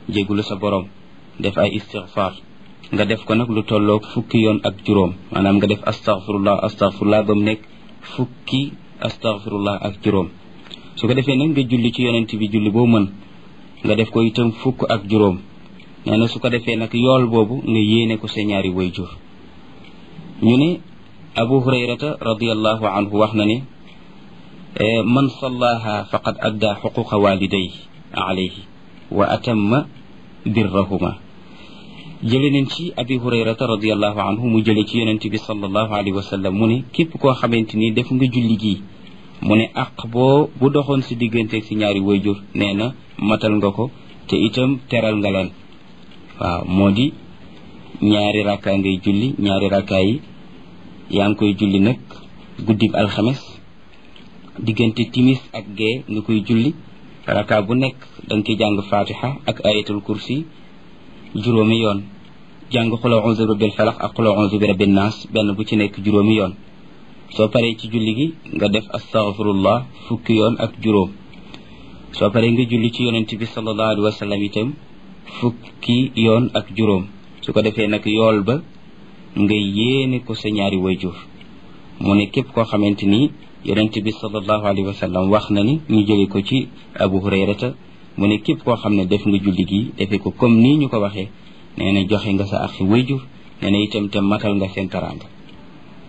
jéggulu sa borom def ay istighfar nga def ko nag lu tolloog fukki yoon ak juróom maanaam nga def astaghfirullah astaghfirullah ba mu nekk fukki astaghfirullah ak juróom su ko defee nag nga julli ci yonent bi julli boo mën nga def ko itam fukk ak juróom nee na su ko defee nag yool boobu nga yéene ko sa ñaari wayjur ñu ne abu hurayrata radiallahu anhu wax na ne man sallaha faqad adda xuquqa waliday alayhi wa atamma birrahuma jële nañ ci abi hurayrata radiallahu anhu mu jële ci yonent bi sallallahu alayhi wa sallam mu ne képp koo xamante ni def nga julli gii mu ne aq boo bu doxoon si digganteeg si ñaari wayjur nee na matal nga ko te itam teral nga leen waaw moo di ñaari rakkaa ngay julli ñaari rakkaa yi yaa ngi koy julli nag guddib alxames diggante timis ak gee nga koy julli rakkaa bu nekk da nga koy jàng fatiha ak ayatul kursi juróomi yoon jàng xula onze bi rabbil falax ak xula onze bi rabbin naas benn bu ci nekk juróomi yoon soo paree ci julli gi nga def astaghfirullah fukki yoon ak juróom soo paree nga julli ci yonent bi sallallahu alayhi wa sallam itam fukki yoon ak juróom su ko defee nag yool ba nga yéene ko sa ñaari wayjur mu ne képp koo xamante ni yonent bi sallallahu alayhi wa sallam wax na ni ñu jële ko ci abu hurayrata mu ne képp koo xam ne def nga julli gi defee ko comme nii ñu ko waxee nee na joxe nga sa axi wayjur nee na itam te matal nga seen taraanga